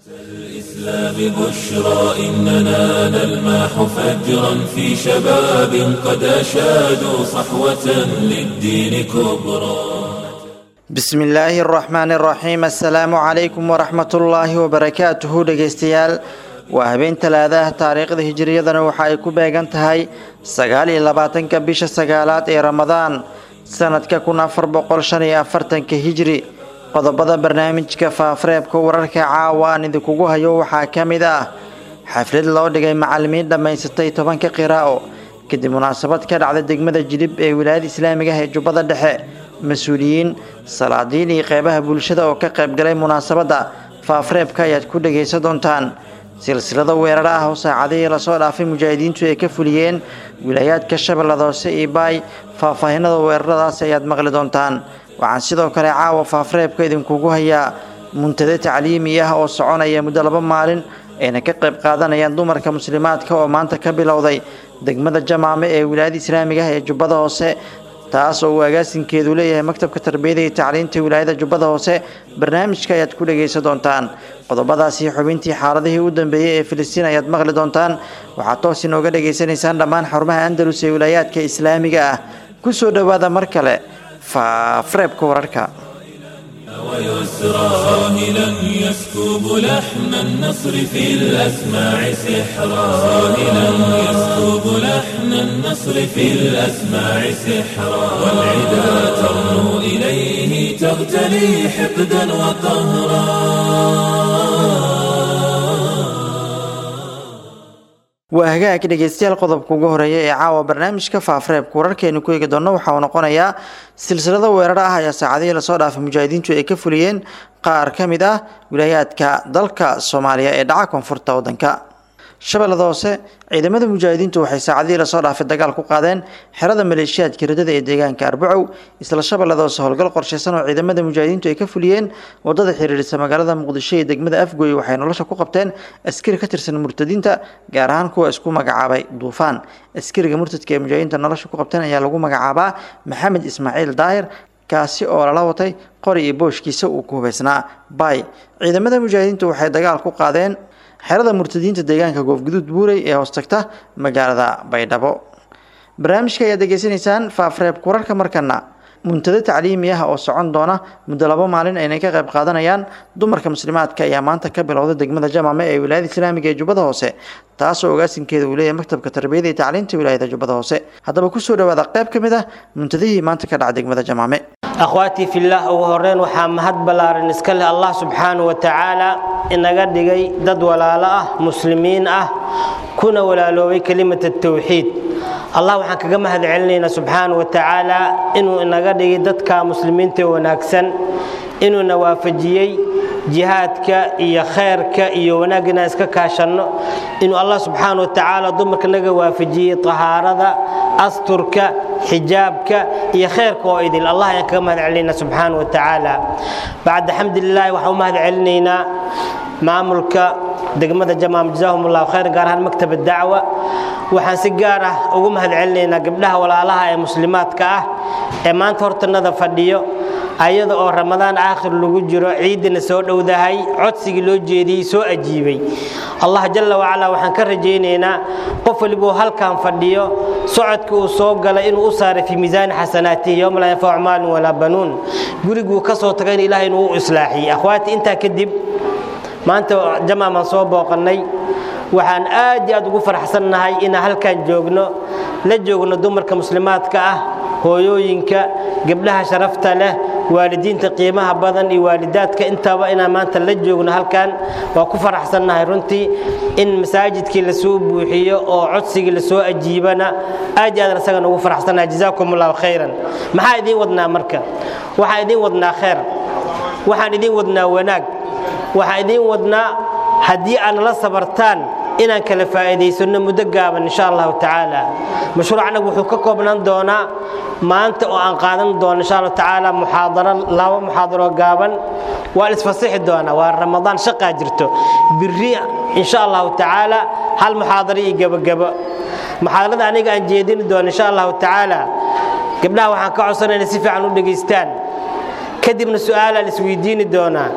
الإسلام بشرى إننا نلمح فجرا في شباب قد أشادوا صحوة للدين كبرى بسم illaahi الرaxmaan الraxiim asalaamu calaykum waraxmat ullaahi wabarakaatuhu dhegeystayaal waa habeen talaadaah taariikhda hijiriyadana waxa ay ku beegan tahay sagaal iyo labaatanka bisha sagaalaad ee ramadaan sanadka kun afar boqol shan iyo afartanka hijri qodobada barnaamijka faafareebka wararka caawa aan idinkugu hayo waxaa ka mid ah xaflad loo dhigay macalimiin dhammaysatay tobanka qiraa'o kadib munaasabad ka dhacda degmada jilib ee wilaayada islaamiga ah ee jubbada dhexe mas-uuliyiin salaadiin iyo qeybaha bulshada oo ka qaybgalay munaasabadda faafareebka ayaad ku dhagaysan doontaan silsilada weeraro ah oo saacadihii lasoo dhaafay mujaahidiintu ay ka fuliyeen wilaayaadka shabeellada hoose iyo baay faahfaahinada weeraradaas ayaad maqli doontaan waxaan sidoo kale caawa faafareebka idinkugu hayaa muntade tacliimi ah oo soconaya muddo laba maalin ayna ka qayb qaadanayaan dumarka muslimaadka oo maanta ka bilowday degmada jamaame ee wilaayada islaamiga ah ee jubbada hoose taas oo uu agaasinkeedu leeyahay maktabka tarbiyada iyo tacliinta wilaayada jubbada hoose barnaamijka ayaad ku dhagaysan doontaan qodobadaasi xubintii xaaladihii u dambeeyey ee filistiin ayaad maqli doontaan waxaad toos inooga dhagaysanaysaan dhammaan xarumaha andalus ee wilaayaadka islaamiga ah ku soo dhowaada mar kale faafareebka wararka ويسرى ساهلا يسكب لحن النصر في الأسماع سحرا ساهلا يسكب لحن النصر في الأسماع سحرا والعدا ترنو إليه تغتلي حقدا وقهرا waa hagaag dhegeystayaal qodobka ugu horeeya ee caawa barnaamijka faafareebka wararkeenu ku eegi doonno waxa uu noqonayaa silsilada weeraro ah ayaa saacadihii lasoo dhaafay mujaahidiintu ay ka fuliyeen qaar ka mid ah wilaayaadka dalka soomaaliya ee dhaca koonfurta waddanka shabeellada hoose ciidamada mujaahidiintu waxay saacadihii lasoo dhaafay dagaal ku qaadeen xerada maleeshiyaadka ridada ee deegaanka arbacow isla shabeellada hoose howlgal qorshaysan oo ciidamada mujaahidiintu ay ka fuliyeen wadada xiriirisa magaalada muqdisho ee degmada afgoy waxay nolosha ku qabteen askari ka tirsan murtadiinta gaar ahaan kuwa isku magacaabay duufaan askariga murtadka ee mujaahidiinta nolosha ku qabteen ayaa lagu magacaabaa maxamed ismaaciil daahir kaasi oo lala watay qori iyo booshkiisa uu ku hubaysnaa bay ciidamada mujaahidiintu waxay dagaal ku qaadeen xerada murtadiinta deegaanka goofguduud buurey ee hoostagta magaalada baydhabo barnaamijka ayaad degeysanaysaan faafareebka wararka markana muntado tacliimi ah oo socon doona muddo labo maalin aynay ka qayb qaadanayaan dumarka muslimaadka ayaa maanta ka bilowday degmada jamaame ee wilaayada islaamiga ee jubbada hoose taasoo ogaasinkeeda uu leeyahay maktabka tarbiyada iyo tacliinta wilaayada jubbada hoose haddaba kusoo dhawaada qayb ka mid ah muntadihii maanta ka dhaca degmada jamaame akhwaatii fillaah ugu horreyn waxaa mahad ballaaran iska leh allah subxaanahu wa tacaala inaga dhigay dad walaalo ah muslimiin ah kuna walaaloobay kelimata tawxiid allah waxaan kaga mahad celinaynaa subxaanahu wa tacaala inuu inaga dhigay dadka muslimiinta wanaagsan inuuna waafajiyey jihaadka iyo khayrka iyo wanaagga inaan iska kaashanno inuu allah subxaana wa tacaala dumarka naga waafajiyey tahaarada asturka xijaabka iyo khayrka oo idil allah ayaan kaga mahad celinaynaa subxaana wa tacaala bacda xamdulilaahi waxaan u mahad celinaynaa maamulka degmada jamaam jazaahum allahu khayr gaar ahaan maktaba dacwa waxaan si gaar ah ugu mahad celinaynaa gabdhaha walaalaha ee muslimaadka ah ee maanta hortanada fadhiyo ayada oo ramadaan aakhir lagu jiro ciidana soo dhowdahay codsigii loo jeediyey soo ajiibay allah jalla wacalaa waxaan ka rajaynaynaa qof walibuu halkan fadhiyo socodka uu soo galay inuu u saaray fii miisaani xasanaatihi yowma laa yanfacu maalin walaa banuun guriguu ka soo tagayna ilahay inuu u islaaxiyey akhwaati intaa kadib maanta jamaamaan soo booqannay waxaan aad iyo aad ugu faraxsannahay inaan halkan joogno la joogno dumarka muslimaadka ah hooyooyinka gabdhaha sharafta leh waalidiinta qiimaha badan iyo waalidaadka intaba inaan maanta la joogno halkan waa ku faraxsannahay runtii in masaajidkii lasoo buuxiyo oo codsigii lasoo ajiibana aad iyo aad isagan ugu faraxsannahay jazaakum allahu khayran maxaa idiin wadnaa marka waxaan idiin wadnaa khayr waxaan idiin wadnaa wanaag waxaan idiin wadnaa haddii aad nala sabartaan inaan kala faa'iidaysanno muddo gaaban insha allahu tacaala mashruucanagu wuxuu ka koobnaan doonaa maanta oo aan qaadan doono insha allahu tacaala muxaadaro laba muxaadaro gaaban waa isfasixi doonaa waa ramadaan shaqaa jirto biri insha allahu tacaala hal muxaadaro iyo gebagebo muxaadarada aniga aan jeedini doono insha allahu tacaala gabdhaha waxaan ka codsanaya inay si fiican u dhegaystaan kadibna su-aalaa la isweydiini doonaa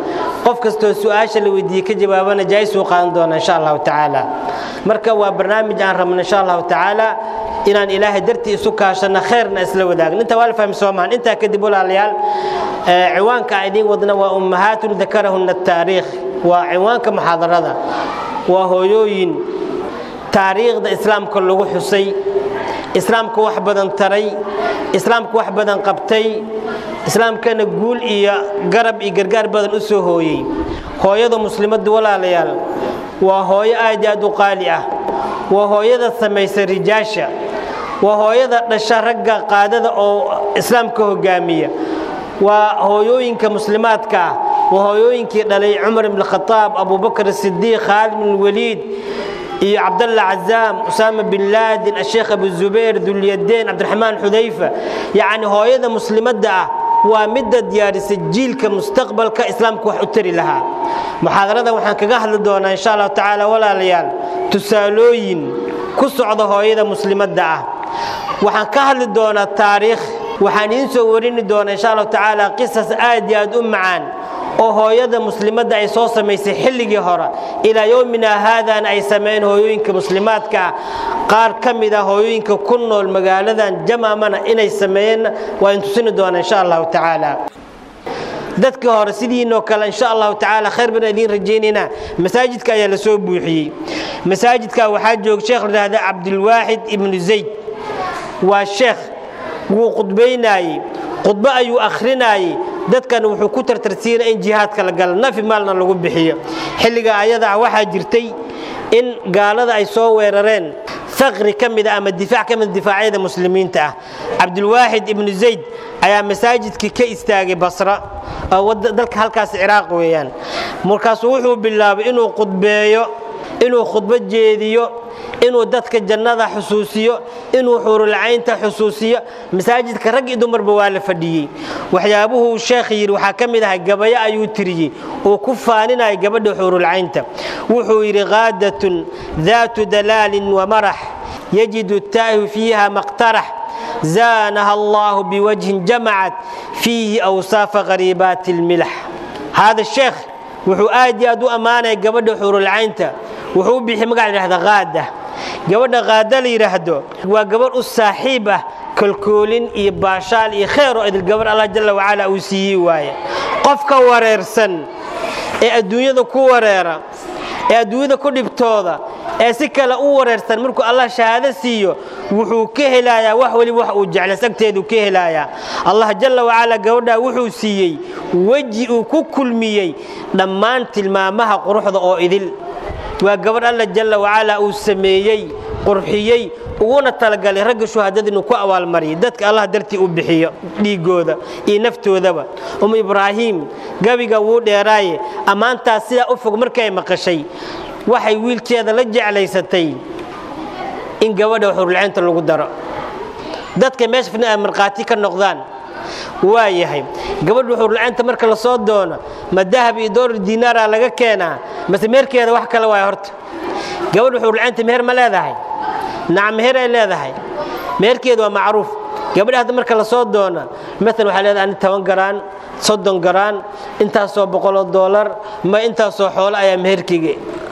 qof kastoo su-aasha la weydiiyey ka jawaabana jaa'isuu qaadan doona insha allahu tacaala marka waa barnaamij aan rabno insha allahu tacaala inaan ilaahay dartii isu kaashano khayrna isla wadaagno intaa waa la fahmi soomaan intaa kadib walaalayaal ciwaanka aan idiin wadna waa ummahaatun dakarahunna taariikh waa ciwaanka muxaadarada waa hooyooyin taariikhda islaamka lagu xusay islaamka wax badan taray islaamka wax badan qabtay islaamkana guul iyo garab iyo gargaar badan u soo hooyey hooyada muslimaddu walaalayaal waa hooyo aad i aad u qaali ah waa hooyada samaysa rijaasha waa hooyada dhasha ragga qaadada oo islaamka hogaamiya waa hooyooyinka muslimaadka ah waa hooyooyinkii dhalay cumar ibn khaaab abubakr sidiiq khaalid bin waliid iyo cabdalla cazaam usaama bin laadin asheekh abu zubayr dulyadeen cabdiraxmaan xudayfa yacni hooyada muslimadda ah waa midda diyaarisa jiilka mustaqbalka islaamka wax u tari lahaa muxaadaradan waxaan kaga hadli doonaa insha allahu tacaala walaalayaal tusaalooyin ku socda hooyada muslimadda ah waxaan ka hadli doonaa taariikh waxaan idiin soo warini doonaa insha allahu tacaala qisas aad iyo aad u macaan oo hooyada muslimadda ay soo samaysay xilligii hore ilaa yowmina haadana ay sameeyeen hooyooyinka muslimaadka ah qaar ka mid a hooyooyinka ku nool magaaladan jamaamana inay sameeyeenna waa in tusini doonaa insha allahu tacaala dadka hore sidiinoo kale insha allahu tacaala khayr baan idiin rajaynaynaa masaajidka ayaa la soo buuxiyey masaajidka waxaa jooga sheekh la yidhahda cabdilwaaxid ibnu zayd waa sheekh wuu khudbaynaayey khudbo ayuu akhrinaayey dadkan wuxuu ku tartarsiinaya in jihaadka la gala nafi maalna lagu bixiyo xilliga ayada ah waxaa jirtay in gaalada ay soo weerareen faqri ka mid a ama difaac ka mid difaacyada muslimiinta ah cabdilwaaxid ibnu zayd ayaa masaajidkii ka istaagay basra oo dalka halkaas ciraaq weeyaan markaasuu wuxuu bilaabay inuu khudbeeyo inuu khudbo jeediyo inuu dadka jannada xusuusiyo inuu xuurulcaynta xusuusiyo masaajidka rag iyo dumarba waa la fadhiyey waxyaabuhuu sheekh yidhi waxaa ka mid ahay gabayo ayuu tiriyey uu ku faaninaya gabadha xuurulcaynta wuxuu yidhi qaadatun daatu dalaalin wamarax yajidu taahu fiiha maqtarax zaanaha allahu biwajhin jamacat fiihi awsaafa qariibaati lmilax haada sheekh wuxuu aad iyo aad u ammaanaya gabadha xuurulcaynta wuxuu u bixi magac layidhahda qaada gabadha qaada la yidhaahdo waa gabadh u saaxiib ah kalkoolin iyo baashaal iyo khayr oo idil gabadh allah jalla wacala uu siiyey waaye qofka wareersan ee adduunyada ku wareera ee adduunyada ku dhibtooda ee si kale u wareersan markuu allah shahaado siiyo wuxuu ka helayaa wax weliba wax uu jeclays agteeduu ka helayaa allah jalla wacala gabadhaa wuxuu siiyey weji uu ku kulmiyey dhammaan tilmaamaha quruxda oo idil waa gabadh alla jalla wacala uu sameeyey qurxiyey uguna talagalay ragga shuhadada inuu ku abaalmariyay dadka allah dartii u bixiyo dhiigooda iyo naftoodaba um ibraahiim gabiga wuu dheeraaye ammaantaas sidaa u fog markay maqashay waxay wiilkeeda la jeclaysatay in gabadha xurulcaynta lagu daro dadka meesha fidna ay markhaati ka noqdaan waa yahay gabadhu xurulcaynta marka la soo doono ma dahab iyo doolar diinaara laga keenaa mase meherkeeda wax kale waay horta gabadhu xurulcaynta meher ma leedahay nacam meher ay leedahay meherkeedu waa macruuf gabadha hadda marka la soo doona maalan waxay leedahay ani toban garaan soddon garaan intaasoo boqoloo doolar ma intaasoo xoolo ayaa meherkeyga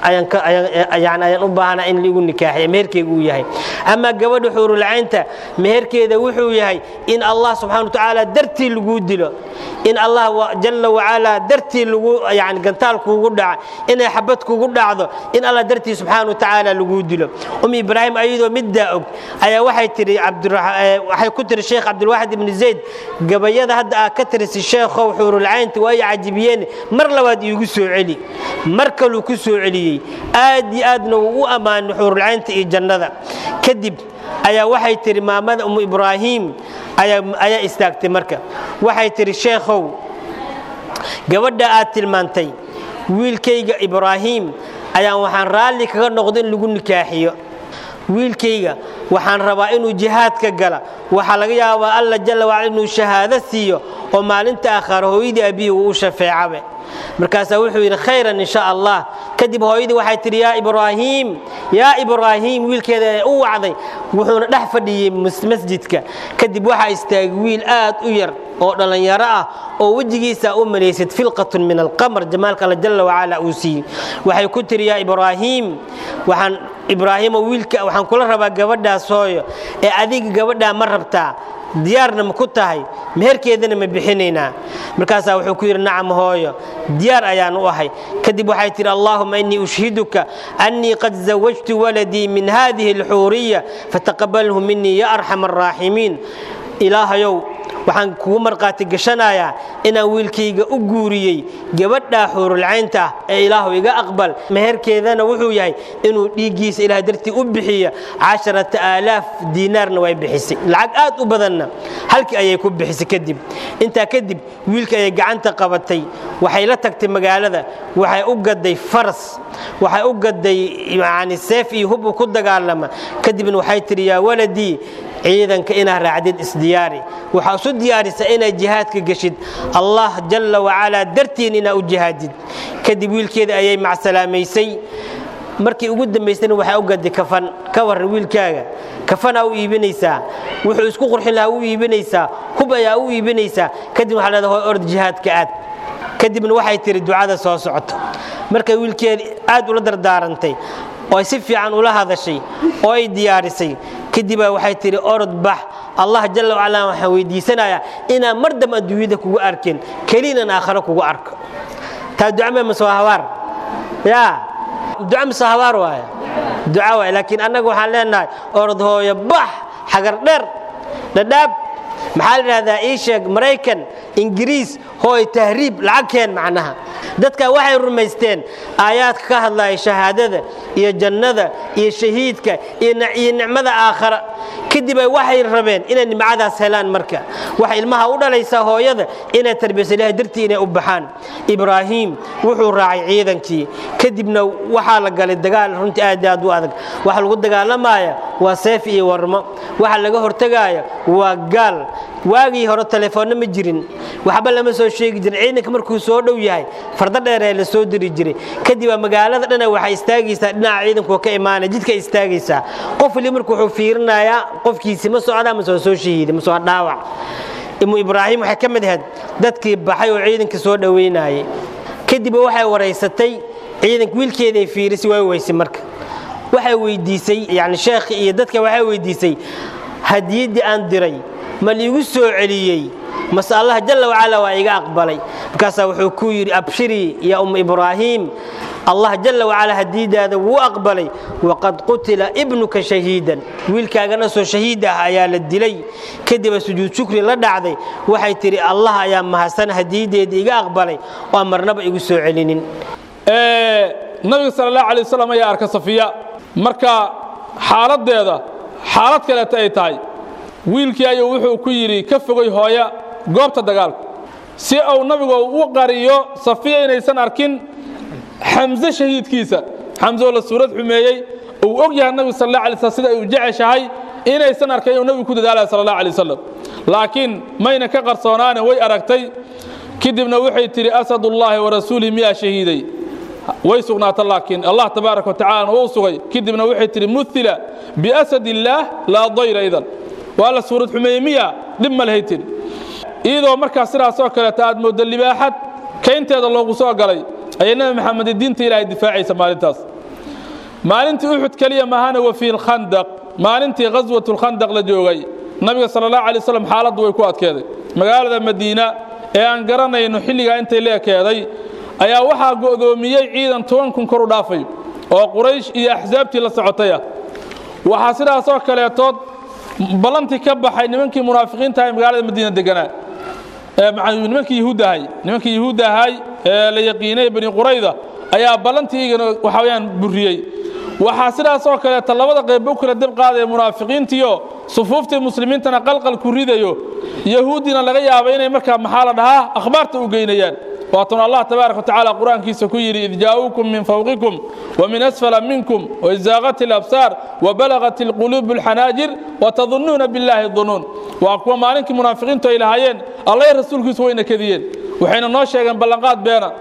ayaan ayaan u baahanaa in ligu nikaaxiya meherkeyga uu yahay ama gabadha xuurulcaynta meherkeeda wuxuu yahay in allah subxana watacaala dartii laguu dilo in allah jalla wacala dartii lagu yani gantaal kuugu dhaca inay xabad kugu dhacdo in allah dartii subxaana watacaala laguu dilo um ibraahim ayadoo middaa og ayaa waxay tiri waxay ku tiri sheekh cabdilwaaxid ibni zayd gabayada hadda aa ka tirisi sheekhow xuurulcaynta waa i cajibiyeen mar labaad iigu soo celi mar kaluu ku soo celiyey aad iyo aadna wuu u ammaanay xuurulcaynta iyo jannada kadib ayaa waxay tihi maamada umu ibraahiim ayaa istaagtay marka waxay tihi sheekhow gabadha aad tilmaantay wiilkayga ibraahiim ayaan waxaan raalli kaga noqdo in lagu nikaaxiyo wiilkayga waxaan rabaa inuu jihaadka gala waxaa laga yaabaa alla jalla wacala inuu shahaado siiyo oo maalinta aakhare hooyadii abihi uu u shafeecabe markaasaa wuxuu yidhi khayran insha allah kadib hooyadii waxay tidhi yaa ibraahiim yaa ibraahiim wiilkeeda ee u wacday wuxuuna dhex fadhiyey masjidka kadib waxaa istaagay wiil aad u yar oo dhallinyaro ah oo wejigiisa u malaysad filqatun min alqamar jamaalka alla jalla wacala uu siiyey waxay ku tiri yaa ibraahiim waxaan ibraahiimo wiilka waxaan kula rabaa gabadhaas hooyo ee adiga gabadhaa ma rabtaa diyaarna ma ku tahay meherkeedana ma bixinaynaa markaasaa wuxuu ku yidhi nacam hooyo diyaar ayaan u ahay kadib waxay tidhi allaahuma innii ushhiduka annii qad zawajtu waladii min hadihi alxuuriya fataqabalhu minii ya arxam araaximiin ilaahayow waxaan kugu markhaati gashanayaa inaan wiilkayga u guuriyey gabadhaa xuurulcaynta ah ee ilaahu iga aqbal meherkeedana wuxuu yahay inuu dhiiggiisa ilaah dartii u bixiya casharata aalaaf diinaarna way bixisay lacag aad u badanna halkii ayay ku bixisay kadib intaa kadib wiilka ayay gacanta qabatay waxay la tagtay magaalada waxay u gaday faras waxay u gaday yani seef iyo hub uu ku dagaalama kadibna waxay tidhi yaa waladii ciidanka inaad raacdid isdiyaari waxaa isu diyaarisa inaad jihaadka geshid allah jalla wacalaa dartiin inaad u jihaadid kadib wiilkeeda ayay macsalaamaysay markii ugu dambaysana waxaa u gaday kafan ka warran wiilkaaga kafanaa u iibinaysaa wuxuu isku qurxin lahaa u iibinaysaa hub ayaa u iibinaysaa kadib waxaa leedahay hoy ord jihaadka aad kadibna waxay tihi ducada soo socoto markay wiilkeeda aad ula dardaarantay oo ay si fiican ula hadashay oo ay diyaarisay kadibaa waxay tihi orod bax allah jalla wacala waxaan weydiisanayaa inaan mar dam adduunyada kugu arkin keliinan aakharo kugu arko taa ducame masoo habaar yaa duca masoo habaar waaya duca waaya laakiin annaga waxaan leenahay orod hooyo bax xagar dheer dhadhaab maxaa la idhahdaa ii sheeg maraykan ingiriis hooy tahriib lacag keen macnaha dadka waxay rumaysteen aayaadka ka hadlaya shahaadada iyo jannada iyo shahiidka iyo nicmada aakhara kadibay waxay rabeen inay nimcadaas helaan marka waxay ilmaha u dhalaysaa hooyada inay tarbiyayso ilahay dartii inay u baxaan ibraahiim wuxuu raacay ciidankii kadibna waxaa la galay dagaal runtii aad aad u adag waxa lagu dagaalamaya waa seef iyo warmo waxa laga hortegaya waa gaal waagii hore telefoonna ma jirin waxba lama soo sheegi jirin ciidanka markuu soo dhow yahay fardo dheeree la soo diri jiray kadibaa magaalada dhana waxay istaagaysaa dhinaca ciidanku ka imaanaya jidka istaagaysaa qof wali marku wuxuu fiirinayaa qofkiisi ma socdaa ma soo soo shahiiday ma soo dhaawac imu ibraahim waxay ka mid ahayd dadkii baxay oo ciidanka soo dhoweynayay kadib waxay waraysatay ciidanka wiilkeeday fiirisay way weysay marka waxay weydiisay yani sheekhi iyo dadka waxay weydiisay hadiyaddii aan diray ma liigu soo celiyey mase allah jalla wacala waa iga aqbalay markaasaa wuxuu ku yidhi abshirii ya umma ibraahiim allah jalla wacala hadiidaada wuu aqbalay waqad qutila ibnuka shahiidan wiilkaagana soo shahiid ah ayaa la dilay kadiba sujuud shukri la dhacday waxay tidhi allah ayaa mahadsan hadiideedii iga aqbalay oo aan marnaba igu soo celinin nabiga sal اlahu alay wasalam ayaa arka safiya marka xaaladdeeda xaalad kaleeta ay tahay wiilkii ayuu wuxuu ku yidhi ka fogay hooya goobta dagaalka si uu nabigu u qariyo safiya inaysan arkin xamse shahiidkiisa xamse oo la suurad xumeeyey uu og yahay nabigu sal allah alay slam sida uu jeceshahay inaysan arkan inuu nabigu ku dadaalaya sal allah alay wasalam laakiin mayna ka qarsoonaane way aragtay kadibna waxay tidhi asadullaahi warasuulihi miyaa shahiiday way sugnaata laakiin allah tabaaraka watacalana wuu sugay kadibna waxay tidhi muila biasad illaah laa dayra idan waa la suurad xumeeyey miya dhib ma lahay tidhi iyadoo markaas sidaasoo kaleeta aad mooddo libaaxad kaynteeda loogu soo galay ayay nebi maxamed diinta ilaahay difaacaysa maalintaas maalintii uxud keliya maahana wa fi lkhandaq maalintii ghaswat lkhandaq la joogay nabiga sala allahu alay wasalam xaaladdu way ku adkeeday magaalada madiina ee aan garanayno xilligaa intay la ekeeday ayaa waxaa go'doomiyey ciidan toban kun kor u dhaafay oo quraysh iyo axsaabtii la socotay ah waxaa sidaasoo kaleetood ballantii ka baxay nimankii munaafiqiinta ee magaalada madiina deganaa nimankii yahuudda ahay nimankii yahuudda ahay ee la yaqiinay bani qurayda ayaa ballantii igana waxa weyaan buriyey waxaa sidaasoo kaleeta labada qeybba u kala dab qaadaya munaafiqiintiio sufuuftii muslimiintana qalqal ku ridayo yahuuddina laga yaaba inay markaa maxaa la dhahaa akhbaarta u geynayaan waatun allah tabaaraka watacaala qur-aankiisa ku yidhi id jaa'uukum min fawqikum وmin asfala minkum وizaaqat اlabsaar وbalagat اlquluub اlxanaajir وtadunnuuna biاllahi dunuun waa kuwa maalinkii munaafiqiintu ay lahaayeen allay rasuulkiisu wayna kediyeen waxayna noo sheegeen ballanqaad beena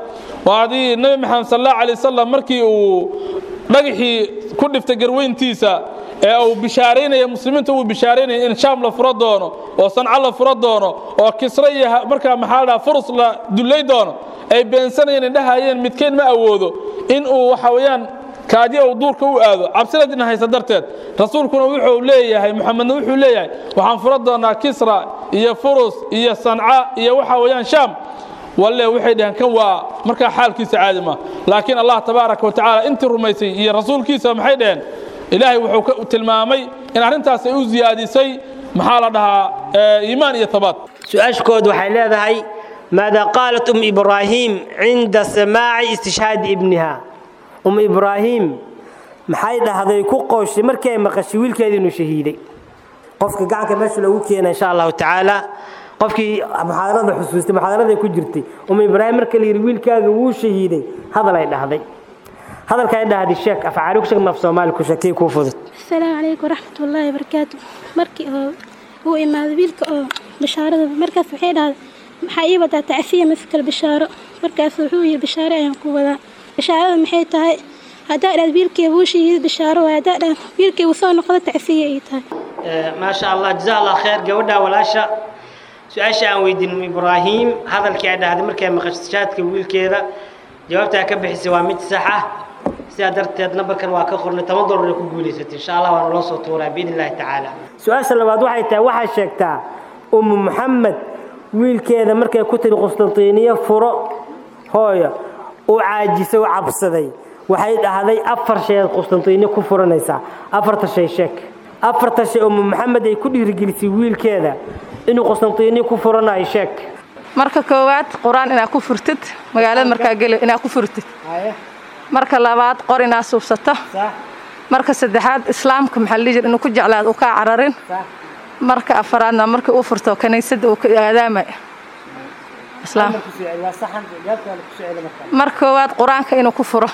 waa adii nebi maxamed sal allahu alay wasalam markii uu dhagaxii ku dhiftay garweyntiisa ee uu bishaaraynaya muslimiinta uu bishaaraynaya in shaam la furo doono oo sanco la furo doono oo kisra iyo markaa maxaa la dhaha furus la dullay doono ay beensanayeen indhahayeen midkeed ma awoodo in uu waxa weeyaan kaadi uu duurka u aado cabsinadina haysa darteed rasuulkuna wuxuu leeyahay muxamedna wuxuu leeyahay waxaan furo doonaa kisra iyo furus iyo sanca iyo waxa weeyaan shaam walle waxay dhaheen kan waa markaa xaalkiisa caadi ma laakiin allah tabaaraka wa tacaala intii rumaysay iyo rasuulkiisa maxay dhaheen ilaahay wuxuu ka tilmaamay in arrintaas ay u ziyaadisay maxaa la dhahaa iimaan iyo tabaad su-aashkood waxay leedahay maada qaalat um ibraahim cinda samaaci istishhaadi ibniha um ibraahim maxay dhahday ku qooshay markii ay maqashay wiilkeeda inuu shahiiday qofka gacanka meesha loogu keena insha allahu tacaala qofkii muxaadarada xusuustay muxaadaraday ku jirtay um ibraahim marka la yidhi wiilkaaga wuu shahiiday hadal ay dhahday hadalka ay dhahday sheek afcaali ku sheeg maf soomaali ku sheekay kuu fudud asalaamu calaykum waraxmat ullaahi wabarakaatu markii oo uu imaaday wiilka oo bishaarada markaas waxay dhahday maxaa ii wadaa tacfiya mafikal bishaaro markaas wuxuu yidhi bishaaro ayaan ku wadaa bishaarada maxay tahay haddaa dhahad wiilkii wuu shahiiday bishaaro waay haddaa dhahad wiilkii wuu soo noqdo tacfiya ay tahay maasha allah jazaa allah khayr gabadha walaasha su-aasha aan weydiin ibraahim hadalkii ay dhahday markay maqashaadka wiilkeeda jawaabtaa ka bixisay waa mid sax ah sidaa darteed nambarkan waa ka qornay toban dollar ay ku guulaysatay insha allah waana loo soo tuuraa biidn illahi tacaala su-aasha labaad waxay tahay waxaa sheegtaa umu maxamed wiilkeeda markay ku tiri qustantiniya furo hooyo uu caajisay u cabsaday waxay dhahday afar shayaad qustantiniya ku furanaysaa afarta shay sheeg afarta shay umu maxamed ay ku dhiirigelisay wiilkeeda inuu qustantiniya ku furanayo sheeg marka koowaad qur-aan inaad ku furtid magaalada markaa geli inaad ku furtid marka labaad qor inaad suubsato marka saddexaad islaamka maxaa la dhihi jira inuu ku jeclaado uu kaa cararin marka afaraadna markii uu furto kaniisadda uu ka aadaamay islaam mar koowaad qur-aanka inuu ku furo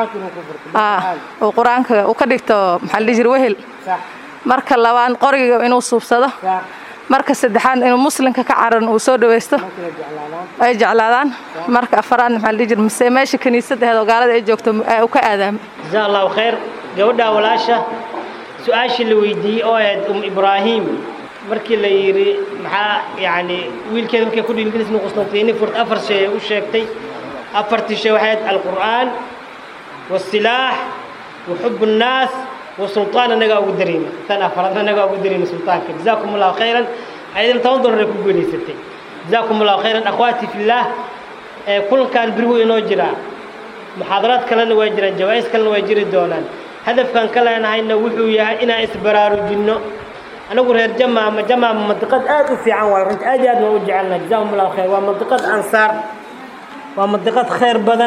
uu qur-aanka uu ka dhigto maxaa la dhihi jira wehel marka labaad qoriga inuu suubsado marka saddexaad inuu muslimka ka cararin uu soo dhawaysto ay jeclaadaan marka afaraadna maxaa la dhihi jira mise meesha kaniisadda aheed oo gaalada ay joogto uu ka aadaamay jazaa allahu khayr gabadha walaasha su-aashii la weydiiyey oo ahayd um ibraahim markii la yidhi maxaa yacni wiilkeeda markay ku dhiilgelis inuu qustantini furt afar shay ay u sheegtay afartii shay waxay ahayd alqur'aan waasilaax wa xub nnaas وسلطان أنا أقول دريمة أنا فرضنا أنا أقول دريمة سلطان جزاكم الله خيرا أيضا تنظر لكم قولي ستي جزاكم الله خيرا أخواتي في الله كل كان برهو ينوجرا محاضرات كلنا ويجرا جوائز كلنا ويجري دونا هدف كان كلا أنا هاي نوحو يا إنا إسبرار جنو أنا أقول هير جمع جمع منطقة آد في عن ورنت آد آد وجعلنا جزاهم الله خير ومنطقة أنصار ومنطقة خير بدن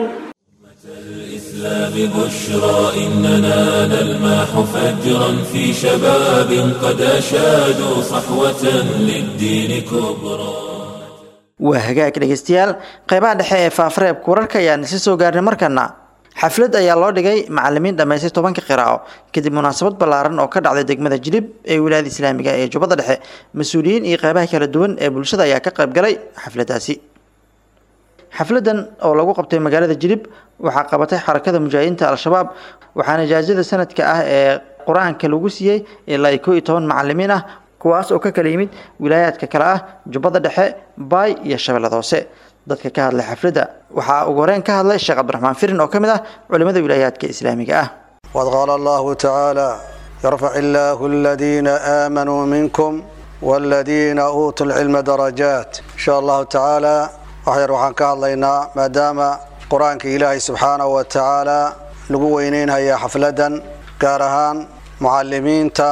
الإسلام بشرى إننا نلمح فجرا في شباب قد أشادوا صحوة للدين كبرى waa hagaag dhegeystayaal qeybaha dhexe ee faafareebka wararka ayaan isla soo gaarnay markana xaflad ayaa loo dhigay macalimiin dhammaystay tobanka qiraa'o kadib munaasabad ballaaran oo ka dhacday degmada jilib ee wilaayada islaamiga ee jubbada dhexe mas-uuliyiin iyo qeybaha kala duwan ee bulshada ayaa ka qayb galay xafladaasi xafladan oo lagu qabtay magaalada jilib waxaa qabatay xarakada mujaahidiinta al-shabaab waxaana ijaasada sanadka ah ee qur-aanka lagu siiyey ilaa iyo koo iyo toban macalimiin ah kuwaas oo ka kala yimid wilaayaadka kale ah jubbada dhexe baay iyo shabeellada hoose dadka ka hadlay xafladda waxaa ugu horeyn ka hadlay sheekh cabdiraxmaan firin oo ka mid ah culimada wilaayaadka islaamiga ah وقد قال الله تعالى يرفع الله الذين آمنوا منكم والذين أوتوا العلم درجات إن شاء الله تعالى waxyar waxaan ka hadlaynaa maadaama qur-aanka ilaahay subxaanahu wa tacaala lagu weyneynhayaa xafladan gaar ahaan mucalimiinta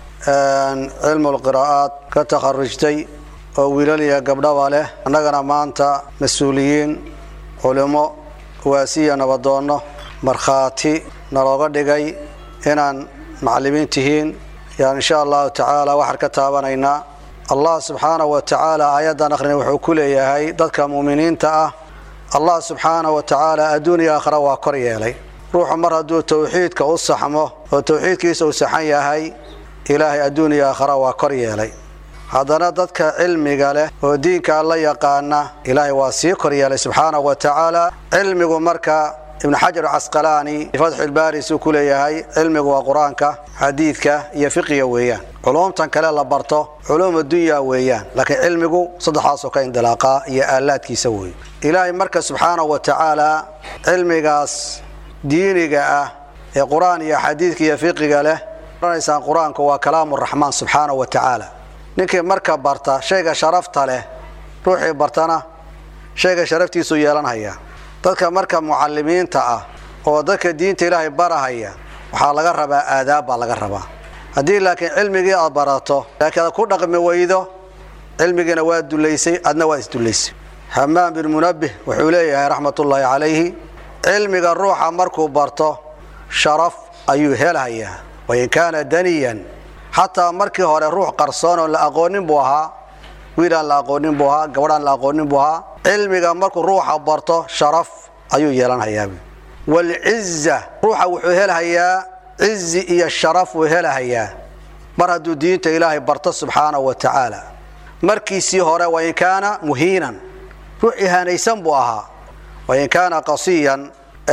cilmul qiraa'aad ka takharujtay oo wiilal iyo gabdhaba leh annagana maanta mas-uuliyiin culimo waasiya nabadoonno markhaati nalooga dhigay inaan macalimiin tihiin yaan insha allahu tacaala waxaan ka taabanaynaa allah subxaanahu wa tacaala aayaddan akhrina wuxuu ku leeyahay dadka muuminiinta ah allah subxaanahu wa tacaala adduun iyo aakhira waa kor yeelay ruuxu mar hadduu towxiidka u saxmo oo towxiidkiisa uu saxan yahay ilaahay adduun iyo aakhira waa kor yeelay haddana dadka cilmiga leh oo diinka alla yaqaana ilaahay waa sii koryeelay subxaanahu wa tacaala cilmigu marka ibnu xajar casqalaani fatxulbaari suu ku leeyahay cilmigu waa qur-aanka xadiidka iyo fiqiga weeyaan culuumtan kale la barto culuum addunya weeyaan laakiin cilmigu saddexaasoo ka indilaaqaa iyo aalaadkiisa weeye ilaahay marka subxaanahu wa tacaala cilmigaas diiniga ah ee qur-aan iyo xadiidka iyo fiqiga leh oranaysaan qur-aanku waa kalaamu raxmaan subxaanahu wa tacaala ninkii marka barta shayga sharafta leh ruuxii bartana shayga sharaftiisuu yeelanhayaa dadka marka mucalimiinta ah oo dadka diinta ilaahay barahaya waxaa laga rabaa aadaab baa laga rabaa haddii laakiin cilmigii aad barato laakiin aad ku dhaqmi weydo cilmigiina waa dulaysay adna waa isdulaysay hamaam bin munabbih wuxuu leeyahay raxmatullaahi calayhi cilmiga ruuxa markuu barto sharaf ayuu helhayaa wain kaana daniyan xataa markii hore ruux qarsoon oon la aqoonin buu ahaa wiilaan la aqoonin buu ahaa gabadhaan la aqoonin buu ahaa cilmiga markuu ruuxa barto sharaf ayuu yeelanhayaa walciza ruuxa wuxuu helhayaa cizi iyo sharaf wuu helahayaa mar hadduu diinta ilaahay barto subxaanahu wa tacaala markiisii hore wain kaana muhiinan ruux ihaanaysan buu ahaa wain kaana qasiyan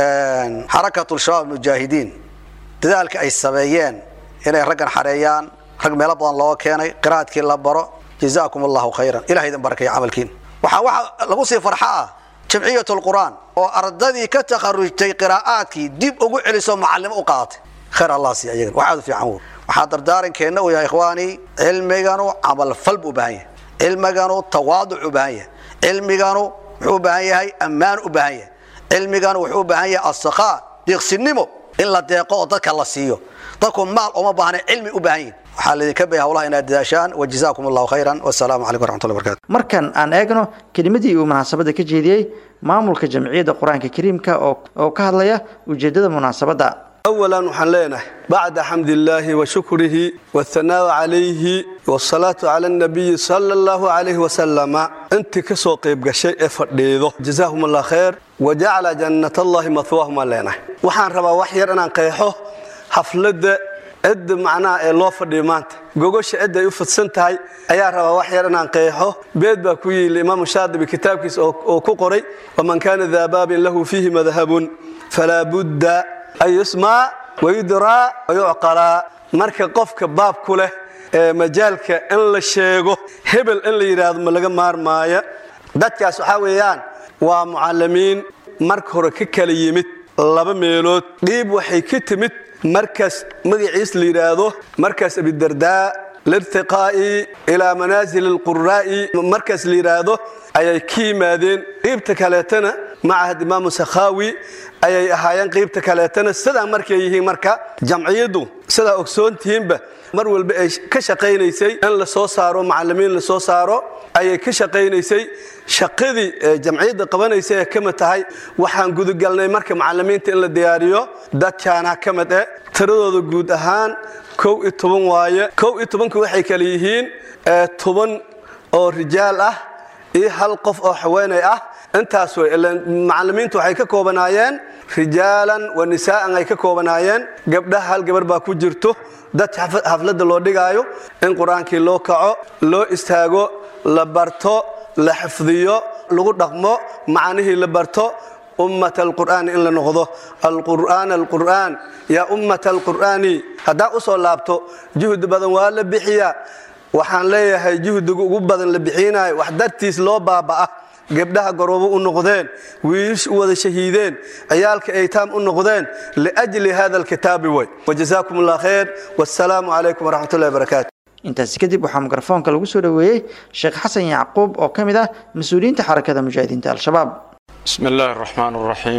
xarakatu shabaab mujaahidiin dadaalka ay sameeyeen inay raggan xareeyaan rag meelo badan looga keenay qiraadkii la baro jazaakum allahu khayran ilaha idin barakaya camalkiin waxaa waxa lagu sii farxa ah jamciyat lqur'aan oo ardadii ka takharujtay qiraa'aadkii dib ugu celiso macalimo u qaadatay khayr allah sii ayagan wax aad u fiican wey waxaa dardaarankeena uu yahay ikhwaani cilmiganu camalfal buu u baahan yahay cilmiganu tawaaduc u baahan yahay cilmiganu wuxuu u baahan yahay ammaan u baahan yahay cilmiganu wuxuu u baahan yahay asakhaa deeqsinimo in la deeqo oo dadka la siiyo dadku maal uma baahna cilmi u baahan yihin waxaa laydinka bay hawlaha inaad dadaashaan wajazaakum allahu khayran wasalaamu calaykum waraxmatullahi barakatu markan aan eegno kelimadii uu munaasabadda ka jeediyey maamulka jamciyadda qur-aanka kariimka oo ka hadlaya ujeeddada munaasabadda أولا waxaan leenahay bacda xamd illaahi washukrihi wاthanaaءu calayhi wالsalaatu cala الnabiyi sala اllahu calayhi wasalama intii ka soo qayb gashay ee fadhiido jazaahum allah khayr wajacala jannat allahi mahwaahum aan leenahay waxaan rabaa wax yar inaan qeexo xafladda cidda macnaha ee loo fadhiyo maanta gogosha cidda ay u fidsan tahay ayaa rabaa wax yar inaan qeexo beed baa ku yili imaamu shaadibi kitaabkiisa oo ku qoray waman kaana daa baabin lahu fiihi madhabun falaa budda an yusmaa wayudraa wayucqalaa marka qofka baab ku leh ee majaalka in la sheego hebel in la yidhaahdo ma laga maarmaaya dadkaas waxaa weeyaan waa mucallimiin marka hore ka kala yimid laba meelood dhiib waxay ka timid markaas magaciis la yidhaahdo markaas abidardaa lirtiqaa'i ilaa manaasil alquraa'i markaas la yidhaahdo ayay ka yimaadeen qiibta kaleetana macahad imaamu sakhaawi ayay ahaayeen qiibta kaleetana sidaa markay yihiin marka jamciyaddu sidaa ogsoontihiinba mar walba ay ka shaqaynaysay in la soo saaro macallimiin la soo saaro ayay ka shaqaynaysay shaqadii jamciyadda qabanaysa ee ka mid tahay waxaan gudagalnay marka macallimiinta in la diyaariyo dadkaana ka mid eh tiradooda guud ahaan kow iyo toban waaye kow iyo tobanku waxay kale yihiin toban oo rijaal ah iyo hal qof oo haweenay ah intaas wey macallimiintu waxay ka koobanaayeen rijaalan wa nisaa'an ay ka koobanaayeen gabdhaha hal gabar baa ku jirto dad xafladda loo dhigaayo in qur-aankii loo kaco loo istaago la barto la xifdiyo lagu dhaqmo macnihii la barto ummat alqur'aani in la noqdo alqur'aan alqur'aan yaa ummat alqur'aani haddaa u soo laabto juhdi badan waa la bixiyaa waxaan leeyahay juhdiga ugu badan la bixinayo wax dartiis loo baaba'a gabdhaha garoobo u noqdeen wiish u wada shahiideen ciyaalka aytaam u noqdeen liajli hada alkitaabi way wajazaakum allah khayr wassalaamu calaykum waraxmatullahi wabarakaatu intaasi kadib waxaa mikrofoonka lagu soo dhoweeyey sheekh xasan yacquub oo ka mid ah mas-uuliyiinta xarakada mujaahidiinta al-shabaab بسم الله الرحمن الرحيم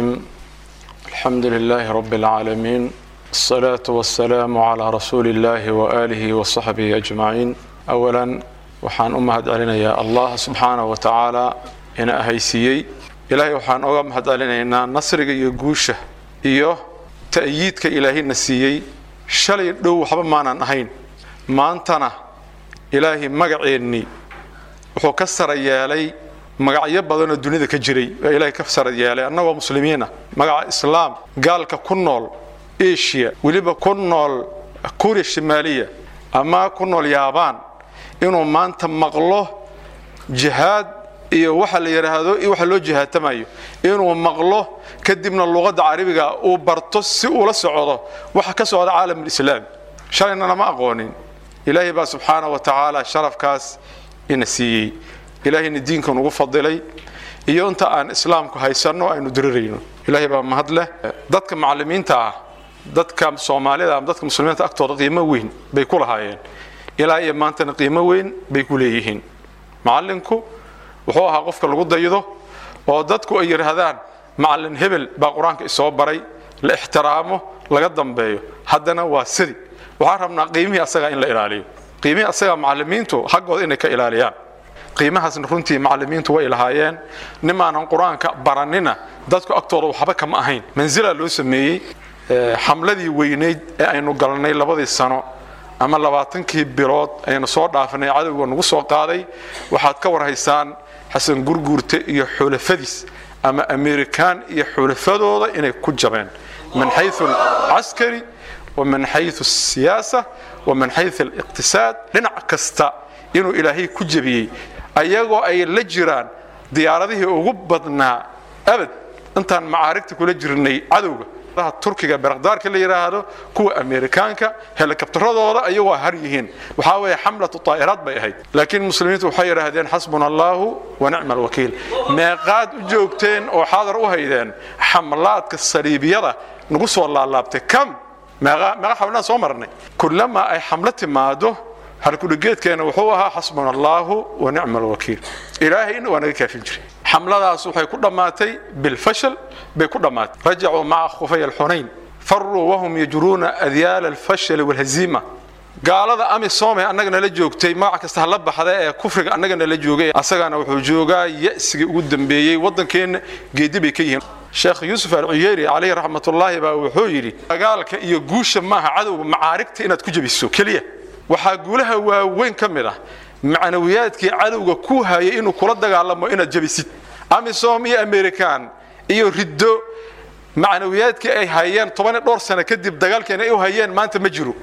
الحمد لله رب العالمين الصلاة والسلام على رسول الله وآله وصحبه أجمعين أولا وحان أمهد علينا يا الله سبحانه وتعالى إن أهيسيي إلهي وحان أمهد علينا إن نصر يقوشه إيوه تأييدك إلهي نسيي شلي دو حبا مانا نهين ما أنتنا إلهي مقعيني وحو كسر يالي magacyo badanoo dunida ka jiray ee ilaahay ka sarad yeelay annagoo muslimiina magaca islaam gaalka ku nool asia weliba ku nool kuuriya shimaaliya ama ku nool yaabaan inuu maanta maqlo jihaad iyo waxa la yidhaahdo iyo waxa loo jihaatamayo inuu maqlo kadibna luqadda carabiga uu barto si ula socdo waxa ka socda caalamulislaam shalayna lama aqoonin ilaahay baa subxaana wa tacaala sharafkaas ina siiyey ilaahayna diinka nugu fadilay iyo inta aan islaamku haysanno aynu dirirayno ilaahay baa mahad leh dadka macallimiinta ah dadka soomaalida ama dadka muslimiinta agtooda qiimo weyn bay ku lahaayeen ilaa iyo maantana qiimo weyn bay ku leeyihiin macallinku wuxuu ahaa qofka lagu daydo oo dadku ay yidhaahdaan macallin hebel baa qur-aanka isoo baray la ixtiraamo laga dambeeyo haddana waa sidi waxaan rabnaa qiimihii asaga in la ilaaliyo qiimihii asaga macallimiintu xaggooda inay ka ilaaliyaan qiimahaasna runtii macallimiintu way lahaayeen nimaanan qur-aanka baranina dadku agtooda waxba kama ahayn mansilaa loo sameeyey xamladii weynayd ee aynu galnay labadii sano ama labaatankii bilood aynu soo dhaafanay cadowga nagu soo qaaday waxaad ka warhaysaan xasan gurguurte iyo xulafadiis ama amerikaan iyo xulafadooda inay ku jabeen min xayu alcaskari wa min xayu asiyaasa wa min xayu aliqtisaad dhinac kasta inuu ilaahay ku jebiyey ayagoo ay la jiraan diyaaradihii ugu badnaa abad intaan macaarigta kula jirnay cadowga turkiga berakdaarka la yidhaahdo kuwa amerikaanka helikabtaradooda ayagoo har yihiin waxaa weeye xamlatu taa'iraad bay ahayd laakiin muslimiintu waxay yidhaahdeen xasbuna allaahu wa nicma alwakiil meeqaad u joogteen oo xaadar u haydeen xamlaadka saliibiyada nagu soo laalaabtay kam meeqa meeqa xamlaan soo marnay kullamaa ay xamlo timaado halkudhigeedkeena wuxuu ahaa xasbuna allaahu wa nicma alwakiil ilaahayna waa naga kaafin jiray xamladaas waxay ku dhammaatay bilfashal bay ku dhammaatay rajacuu maca khufay alxunayn faruu wahum yajruuna adyaala alfashali walhaziima gaalada amisom ee annaga nala joogtay magac kasta hala baxda ee kufriga annaga nala joogay asagana wuxuu joogaa ya'sigii ugu dambeeyey waddankeenna geedi bay ka yihiin sheekh yuusuf alcuyeyri calayhi raxmatullaahi baa wuxuu yidhi dagaalka iyo guusha maaha cadowga macaarigta inaad ku jebiso keliya waxaa guulaha waaweyn ka mid ah macnawiyaadkii cadowga ku hayay inuu kula dagaalamo inaad jebisid amisom iyo american iyo riddo macnawiyaadkii ay hayeen tobaniyo dhowr sano kadib dagaalkeena ay u hayeen maanta ma jiro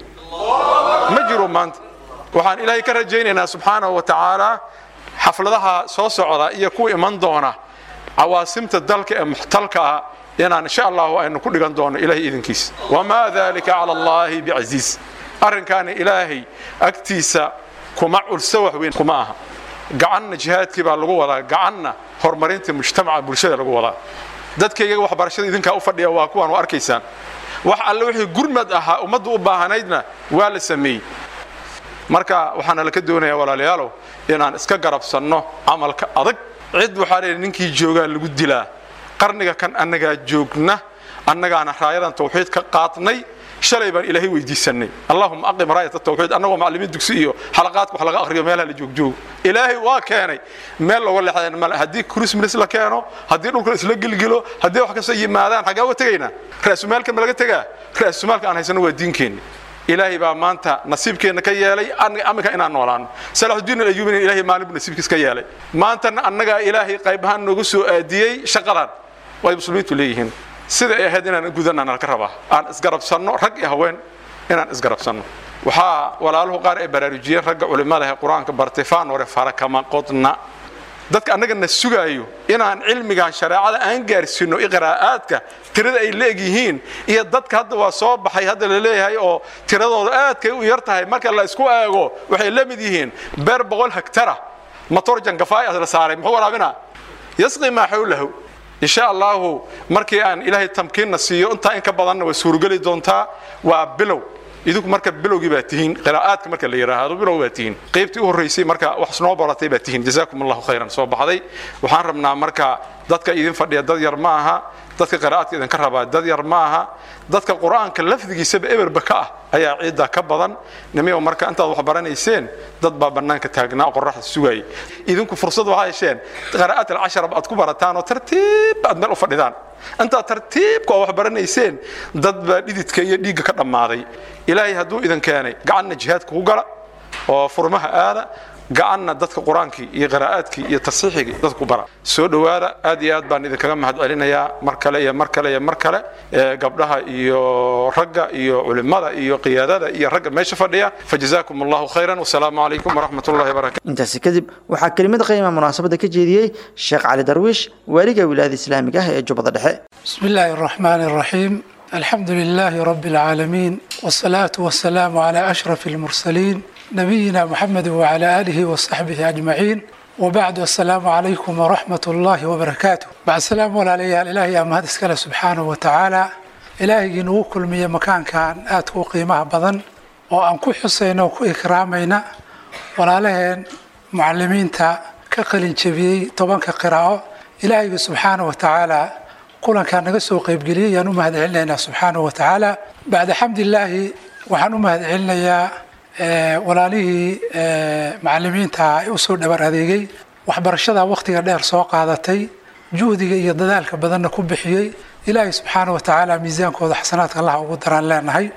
ma jiro maanta waxaan ilaahay ka rajaynaynaa subxaanahu wa tacaala xafladaha soo socda iyo kuwa iman doona cawaasimta dalka ee muxtalka ah inaan insha allahu aynu ku dhigan doono ilahay idinkiisa wamaa dalika cala allahi bicasiis arrinkaana ilaahay agtiisa kuma culso wax weyn kuma aha gacanna jihaadkii baa lagu wadaa gacanna horumarinta mujtamaca bulshada lagu wadaa dadkayga waxbarashada idinkaa u fadhiya waa kuwaan u arkaysaan wax alle wixii gurmad ahaa ummaddu u baahanaydna waa la sameeyey marka waxaana laka doonayaa walaalayaalow inaan iska garabsanno camalka adag cid waxaa leeyahay ninkii joogaa lagu dilaa qarniga kan annagaa joogna annagaana raayadan tawxiid ka qaadnay shalay baan ilaahay weydiisanay allahuma aqim raayat tawxiid annagoo macallimiin dugsi iyo xalaqaadka wax laga akhriyo meelaha la joogjoogo ilaahay waa keenay meel looga leexdeen male haddii christmas la keeno haddii dhulka isla gelgelo haddii wax kasta yimaadaan xaggaa uga tegaynaa ra'sumaalka ma laga tegaa ra'sumaalka aan haysano waa diinkeenni ilaahay baa maanta nasiibkeenna ka yeelay aminka inaan noolaano salaxudiin alayuubina ilaahay maalin buu nasiibkiis ka yeelay maantana annagaa ilaahay qayb ahaan noogu soo aadiyey shaqadan way muslimiintu leeyihiin sida ay ahayd inaan gudanaan halka rabaa aan isgarabsanno rag iyo haween inaan isgarabsanno waxaa walaaluhu qaar ay baraarujiyeen ragga culimmada ee qur-aanka bartay faanore fara kama qodna dadka annagana sugaayo inaan cilmigan shareecada aan gaarsiino iqraa'aadka tirada ay leeg yihiin iyo dadka hadda waa soo baxay hadda la leeyahay oo tiradooda aadkay u yar tahay marka la isku eego waxay la mid yihiin beer boqol hektara motor jangafaay la saaray muxuu waraabinaa yasqi maa xawlahu insha allahu markii aan ilaahay tamkiinna siiyo intaa in ka badanna way suurogeli doontaa waa bilow idinku marka bilowgii baa tihiin qiraa'aadka marka la yidhaahdo bilow baa tihiin qaybtii u horraysay marka wax noo baratay baa tihiin jazaakum allahu khayran soo baxday waxaan rabnaa marka dadka idin fadhiya dad yar ma aha dadka qiraa'aadka idinka rabaa dad yar ma aha dadka qur-aanka lafdigiisaba eberba ka ah ayaa ciidda ka badan nimiyo marka intaad wax baranayseen dad baa bannaanka taagnaa qoraxda sugayay idinku fursad waxaa hesheen qiraa'aat alcashara aad ku barataan oo tartiib aad meel u fadhidaan intaad tartiibka oo wax baranayseen dad baa dhididka iyo dhiigga ka dhammaaday ilaahay hadduu idin keenay gacanna jihaadka ku gala oo furmaha aada gacanna dadka qur-aankii iyo qiraa'aadkii iyo tasiixigii dadku bara soo dhowaada aad iyo aad baan idinkaga mahad celinayaa mar kale iyo mar kale iyo mar kale gabdhaha iyo ragga iyo culimmada iyo qiyaadada iyo ragga meesha fadhiya fajazaakum allahu khayran wasalaamu calaykum waraxmat ullahi wabarakatu intaasi kadib waxaa kelimad qiima munaasabadda ka jeediyey sheekh cali darwiish waaliga wilaayada islaamiga ah ee jubbada dhexe بسم الله الرحمن الرحيم الحمد لله رب العالمين والصلاة والسلام على أشرف المرسلين نبينا محمد وعلى آله وصحبه أجمعين وبعد السلام عليكم ورحمة الله وبركاته بعد السلام على إلهي أما هذا سكاله سبحانه وتعالى إلهي نو كل مية مكان كان آتكو قيمة بدن وأن كو حسين وكو إكرامينا ولا لهن معلمين تا كقلين شبيه طبعا كقراءة إلهي سبحانه وتعالى kulankaa naga soo qaybgeliyey ayaan u mahad celinaynaa subxaanahu wa tacaala bacda xamdilaahi waxaan u mahad celinayaa walaalihii macalimiinta ee usoo dhabar adeegay waxbarashada wakhtiga dheer soo qaadatay juhdiga iyo dadaalka badanna ku bixiyey ilaahay subxaana wa tacaala miisaankooda xasanaadka allah ugu daraan leenahay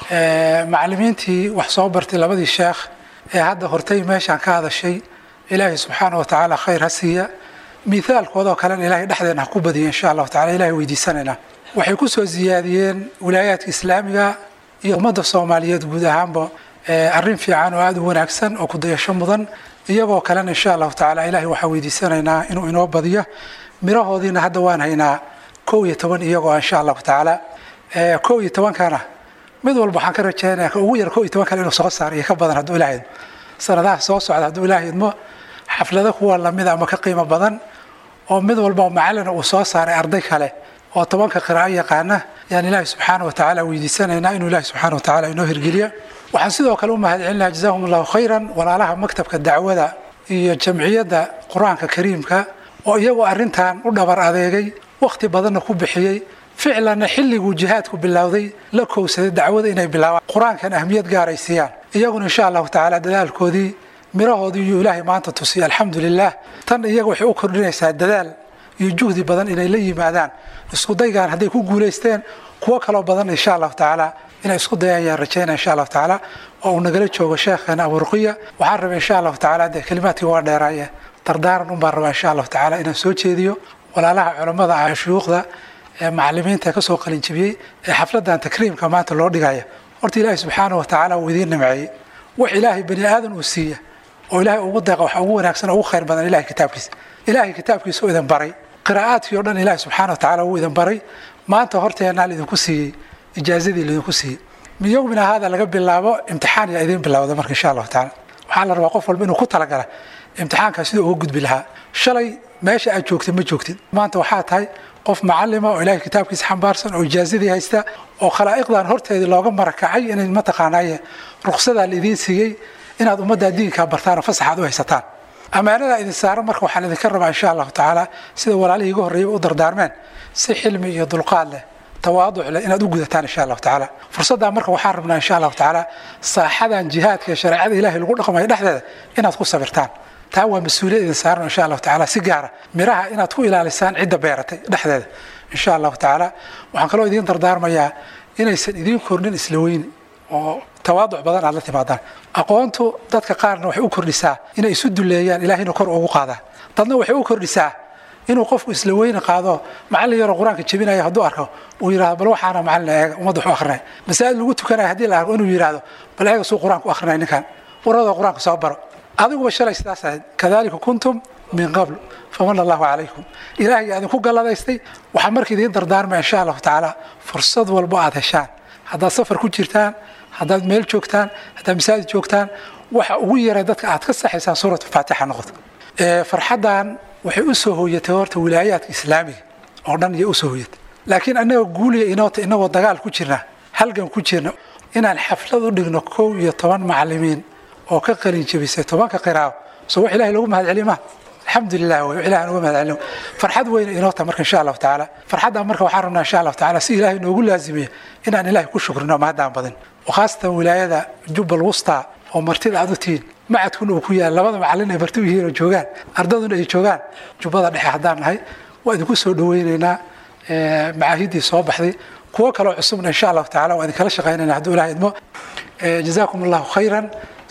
macalimiintii wax soo bartay labadii sheekh ee hadda hortay meeshaan ka hadashay ilaahay subxaana wa tacaala khayr ha siiya miaalkoodoo kalena ilaahay dhexdeena ha ku badiyo insha allahu tacala ilahay weydiisanayna waxay ku soo siyaadiyeen wilaayaadka islaamiga iyo ummadda soomaaliyeed guud ahaanba arrin fiican oo aada u wanaagsan oo kudayasho mudan iyagoo kalena insha allahu tacala ilahay waxaa weydiisanaynaa inuu inoo badiyo mirahoodiina hadda waan haynaa kow iyo toban iyagoo insha allahu tacaala kow iyo tobankana mid walba waxaan ka rajaynaya ka ugu yar kow iyo toban kale inuu soo saaro iyo ka badan hadduu ilahay idmo sanadaha soo socda hadduu ilahay idmo xaflado kuwa lamida ama ka qiimo badan oo mid walba macalina uu soo saaray arday kale oo tobanka qiraa'o yaqaana yaan ilaahi subxaana wa tacaala weydiisanaynaa inuu ilaahi subxaana wa tacaala inoo hirgeliyo waxaan sidoo kale u mahad celinaha jazaahum allahu khayran walaalaha maktabka dacwada iyo jamciyadda qur-aanka kariimka oo iyagoo arrintan u dhabar adeegay wakhti badanna ku bixiyey ficlanna xilliguu jihaadku bilowday la kowsaday dacwada inay bilaabaan qur-aankan ahmiyad gaaray siiyaan iyaguna insha allahu tacaala dadaalkoodii mirahoodii iyo ilaahay maanta tusiya alxamdu lilah tan iyaga waxay u kordhinaysaa dadaal iyo juhdi badan inay la yimaadaan isku daygaan hadday ku guulaysteen kuwo kaloo badan insha allahu tacaala inay isku dayaan yaan rajaynaya insha allahu tacaala oo uu nagala joogo sheekheena aburuqiya waxaan rabay insha allahu tacaala dee kelimaadkii waa dheeraaye dardaaran un baan rabaa insha allahu tacaala inaan soo jeediyo walaalaha culammada ah shuyuukhda ee macalimiinta kasoo qalinjibiyey ee xafladan takriimka maanta loo dhigaya horta ilaahay subxaanahu wa tacaala uu idiin nimceeyey wax ilaahay bani aadan uu siiya oo ilaahay ugu deeqa waxa ugu wanaagsan oo ugu khayr badan ilahay kitaabkiisa ilaahay kitaabkiisa oo idin baray qiraa'aadkii oo dhan ilaahay subxaana wa tacaala uu idin baray maanta horteenaa laidinku siiyey ijaazadii laidinku siiyey min yowmina haada laga bilaabo imtixaan yaa idiin bilowda marka insha allahu tacaala waxaa la rabaa qof walba inuu ku talagala imtixaankaa siduu uga gudbi lahaa shalay meesha aad joogtid ma joogtid maanta waxaa tahay qof macalima oo ilaahay kitaabkiisa xambaarsan oo ijaazadii haysta oo khalaa'iqdan horteedii looga marakacay inay mataqaanaaye ruqsadaa laidiin siiyey inaad ummaddaa diinkaa bartaan oo fasax aad u haysataan ammaanadaa idin saaran marka waxaan idinka rabaa insha allahu tacaala sida walaalihii iga horreeyay u dardaarmeen si xilmi iyo dulqaad leh tawaaduc leh inaad u gudataan insha allahu tacaala fursaddaa marka waxaan rabnaa insha allahu tacaala saaxadan jihaadka ee shareecada ilaahay lagu dhaqmayo dhexdeeda inaad ku sabirtaan taa waa mas-uuliyad idin saaran insha allahu tacaala si gaara miraha inaad ku ilaalisaan cidda beeratay dhexdeeda insha allahu tacaala waxaan kaloo idiin dardaarmayaa inaysan idiin kordhin isla weyni oo tawaaduc badan aad la timaadaan aqoontu dadka qaarna waxay u kordhisaa inay isu duleeyaan ilaahayna kor ugu qaadaa dadna waxay u kordhisaa inuu qofku isla weyni qaado macallin yaroo qur-aanka jebinaya hadduu arko uu yidhahdo bal waxaana macallin eega ummadda wax u akrinaya masaajid lagu tukanaya haddii la arko inuu yidhahdo bal eega suu qur-aanka u akrinaya ninkan waradoo qur-aanka soo baro adiguba shalay sidaas ahayd kadalika kuntum min qabl famana allahu calaykum ilaahay idinku galladaystay waxaa marka idiin dardaarmaya insha allahu tacaala fursad walbo aad heshaan haddaad safar ku jirtaan haddaad meel joogtaan haddaad masaajid joogtaan waxa ugu yaray dadka aad ka saxaysaan suuratu faatixa noqoto farxaddan waxay u soo hooyatay horta wilaayaadka islaamiga oo dhan iyo usoo hooyatay laakiin annagoo guuliya inoota inagoo dagaal ku jirna halgan ku jirna inaan xaflad u dhigno kow iyo toban macalimiin oo ka qalin jebisay tobanka qiraawo soo wax ilahay loogu mahad celiyo maha alxamdulilah wey ilahan uga mahad celino farxad weyna inoo tahay marka insha allahu tacaala farxaddan marka waxaan rabnaa insha allahu tacaala si ilaahay noogu laazimiya inaan ilaahay ku shukrino mahadaan badin وخاصة ولاية جبل الوسطى oo martida aad u tihiin macadkuna uu ku yaal labada macallin ay marti u yihiin oo joogaan ardaduna ay joogaan jubbada dhexe haddaan nahay waa idinku soo dhaweynaynaa macaahiddii soo baxday kuwo kaloo cusubna insha allahu tacala waa idinkala shaqaynayna hadduu ilaah idmo jazaakum allahu khayran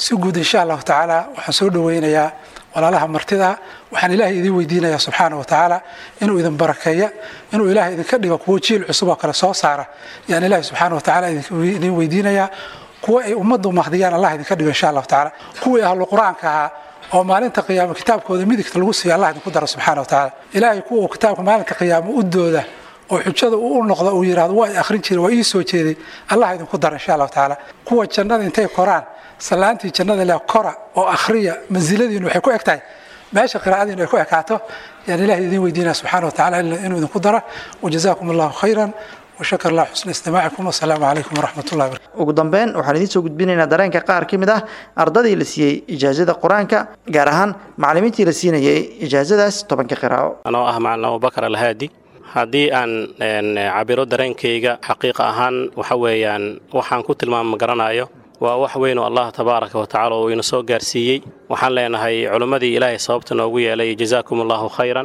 si guud insha allahu tacaala waxaan soo dhoweynayaa walaalaha martida waxaan ilaahay idin weydiinayaa subxaana wa tacaala inuu idin barakeeya inuu ilaahay idinka dhigo kuwo jiil cusub oo kale soo saara yaan ilaahay subxaana wa tacaala idin weydiinayaa kuwa ay ummaddu mahdiyaan allah idinka dhigo insha allahu tacaala kuwii ahlu qur-aanka ahaa oo maalinta qiyaamo kitaabkooda midigta lagu siiyo allah idinku daro subxaana wa tacaala ilaahay kuwa uu kitaabka maalinta qiyaamo u dooda oo xujada uu u noqdo uu yidhahdo waa i akhrin jiray waa ii soo jeeday allah idinku daro insha allahu tacaala kuwa jannada intay koraan salaantii jannada leh kora oo akhriya mansiladiinu waxay ku eg tahay meesha qiraa'adiinu ay ku ekaato yaan ilahay idin weydiinaya subxaana wa tacaala inuu idinku daro wajazaakum allahu khayran washakar allah xusna istimaacikum wasalaamu calaykum waraxmat ullahi barakatu ugu dambeyn waxaan idiin soo gudbinaynaa dareenka qaar ka mid ah ardadii la siiyey ijaazada qur-aanka gaar ahaan macallimiintii la siinayay ijaazadaas tobanka qiraa'o anoo ah macalin abubakar alhaadi haddii aan cabiro dareenkayga xaqiiqa ahaan waxa weeyaan waxaan ku tilmaama garanayo waa wax weyn oo allah tabaaraka wa tacala uu ina soo gaarsiiyey waxaan leenahay culimmadii ilaahay sababta noogu yeelay jazaakum allahu khayran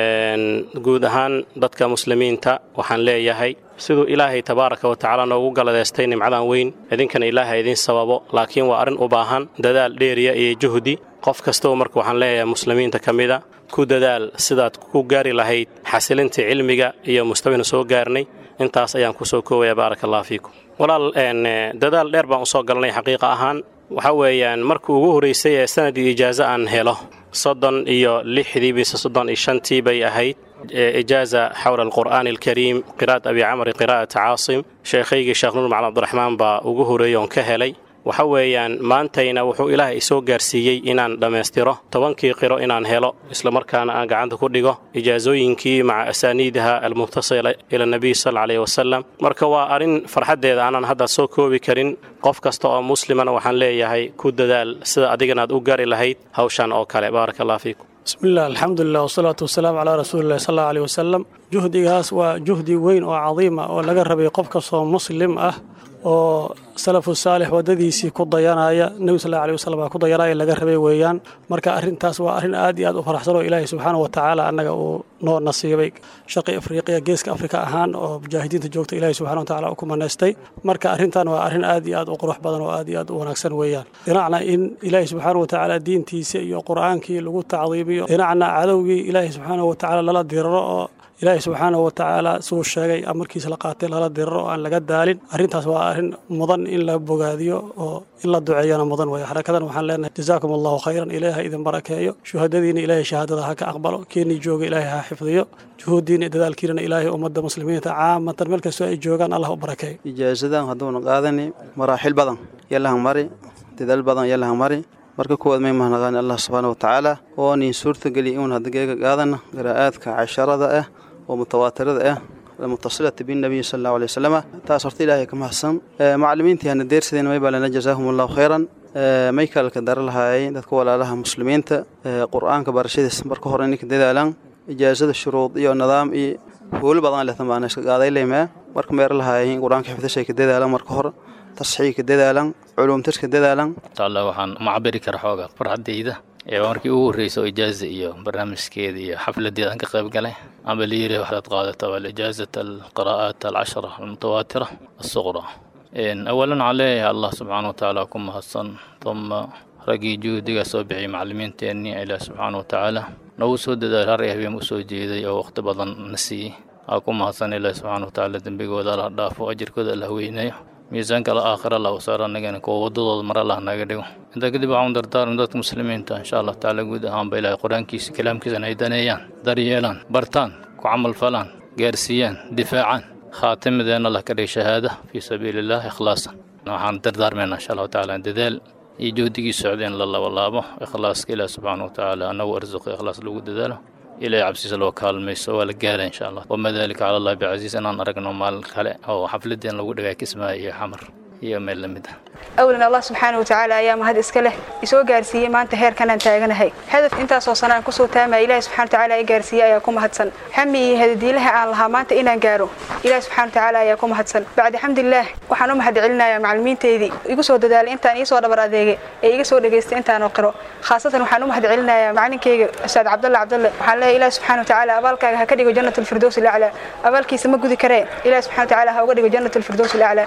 guud ahaan dadka muslimiinta waxaan leeyahay siduu ilaahay tabaaraka wa tacaala noogu galadeystay nimcadan weyn idinkana ilaahay idiin sababo laakiin waa arrin u baahan dadaal dheeriya iyo juhdi qof kastaba marka waxaan leeyahay muslimiinta ka mida ku dadaal sidaad ku gaari lahayd xasilinta cilmiga iyo mustawayna soo gaarnay intaas ayaan ku soo koobaya baaraka allah fiikum walaal dadaal dheer baan u soo galnay xaqiiqa ahaan waxa weeyaan markii ugu horraysay ee sanadii ijaazo aan helo soddon iyo lixdii bise soddon iyo shantii bay ahayd ijaaza xawla alqur'aani alkariim qiraa'at abi camri qiraa'at caasim sheekhaygii sheekh nuur macalin abdiraxmaan baa ugu horreeyey oon ka helay waxa weeyaan maantayna wuxuu ilaahay isoo gaarsiiyey inaan dhammaystiro tobankii qiro inaan helo islamarkaana aan gacanta ku dhigo ijaasooyinkii maca asaaniidaha almubtasila ila nabiy sal aleyh wasalam marka waa arrin farxaddeeda aanan hadda soo koobi karin qof kasta oo muslimana waxaan leeyahay ku dadaal sida adigana aad u gaari lahayd hawshan oo kale baaraka allah fiikum bismillaah alxamdulilah wasalaatu wasalaamu calaa rasuulillahi sal allahu aleyh wasalam juhdigaas waa juhdi weyn oo cadiima oo laga rabay qof kastoo muslim ah oo salafu saalix waddadiisii ku dayanaya nebi sal allahu aleyh wasalam baa ku dayanaya laga rabay weeyaan marka arrintaas waa arrin aad iyo aad u faraxsan oo ilaahay subxaana wa tacaala annaga uu noo nasiibay shaqi afriqiya geeska afrika ahaan oo mujaahidiinta joogta ilaahay subxana wa tacala u ku manaystay marka arrintan waa arrin aad iyo aad u qurux badan oo aad iyo aad u wanaagsan weeyaan dhinacna in ilaahay subxaana wa tacaala diintiisa iyo qur'aankii lagu tacdiimiyo dhinacna cadowgii ilaahay subxaana wa tacaala lala diriro oo ilaahay subxaanahu wa tacaala suu sheegay amarkiisa la qaatay lala diriro oo aan laga daalin arrintaas waa arrin mudan in la bogaadiyo oo in la duceeyana mudan weeye xarakadan waxaan leenahay jazaakum allahu khayran ilaahay ha idin barakeeyo shuhadadiina ilaahay shahaadada ha ka aqbalo keenii jooga ilaahay ha xifdiyo juhuuddiina dadaalkiinana ilaahay ummadda muslimiinta caamatan meel kastoo ay joogaan allah u barakeeyo ijaasadan hadduuna qaadani maraaxil badan yalahan mari dadaal badan yalahan mari marka kuwaad may mahadnaqaan allah subxaana wa tacaala oo niin suurtageliya inuun haddageega qaadana qiraa'aadka casharada ah oo mutawaatirada ah almutasilata binnabiyi sal allahu alay wasalama taas horta ilaahay ka mahadsan macallimiintii hana deersadeen may baa lana jazaahum allahu khayran may kalka dara lahaayay dadka walaalaha muslimiinta qur'aanka barashadiis marka hore ininka dadaalaan ijaasada shuruud iyo nidaam iyo hoolo badan lehtan baana iska qaaday leymee marka meer lahaayay qur'aanka xifdashay ka dadaalan marka hore tasxiigka dadaalan culuumtirka dadaalan inshallah waxaan uma cabiri kara xooga farxaddayda ee markii ugu horreysay oo ijaaza iyo barnaamijkeeda iyo xafladeeda aan ka qayb galay amba la yiri waxaad qaadata waa ijaazat alqiraa'aat alcashara almutawaatira alsuqra awalan waxaan leeyahay allah subxaana watacaala ku mahadsan uma raggii juhdiga soo bixiyay macallimiinteennii ilaah subxaana watacaala nagu soo dadaal har habeen u soo jeeday oo waqti badan na siiyey aa ku mahadsan ilaah subxaana watacaala dembigooda allah dhaafo ajirkooda allah weynayo miisaanka la aakhira allah u saara annagana kuwa waddadooda mar allah naga dhigo intaa kadib waxaan dardaarmi dadka muslimiinta insha allah tacaala guud ahaanba ilaahay qur-aankiisa kalaamkiisana ay daneeyaan daryeelaan bartaan ku camal falaan gaarsiiyaan difaacaan khaatimideenna allah ka dhig shahaada fii sabiili illah ikhlaasan waxaan dardaarmaynaa insha allahu tacaala dadaal iyo juhdigii socdeen la labalaabo ikhlaaska ilaah subxaana wa tacaala annagu arsuqo ikhlaas lagu dadaalo ilaahay cabsiisa loo kaalmayso waa la gaara insha allah wama dalika cala allahi bicasiis inaan aragno maal kale oo xafladeen lagu dhigay kismaayo iyo xamar iyo meel la mid ah awlan allah subxaana watacaala ayaa mahad iska leh isoo gaarsiiyey maanta heerkanaan taaganahay hadaf intaasoo sana aan kusoo taamaya ilahi subxana watacaala i gaarsiiyey ayaa ku mahadsan xami iyo hadadiilaha aan lahaa maanta inaan gaaro ilahi subxana watacaala ayaa ku mahadsan bacdi xamdillaah waxaan u mahad celinayaa macallimiinteydii igu soo dadaalay intaan iisoo dhabar adeegay ee iga soo dhegaystay intaanoo qiro khaasatan waxaan u mahad celinayaa macalinkeyga ustaad cabdalle cabdalle waxaan leeyahay ilahi subxana watacaala abaalkaaga ha ka dhigo jannat alfirdows ilaclaa abaalkiisa ma gudi karee ilahi subxana watacaala ha uga dhigo jannat alfirdows ilaclaa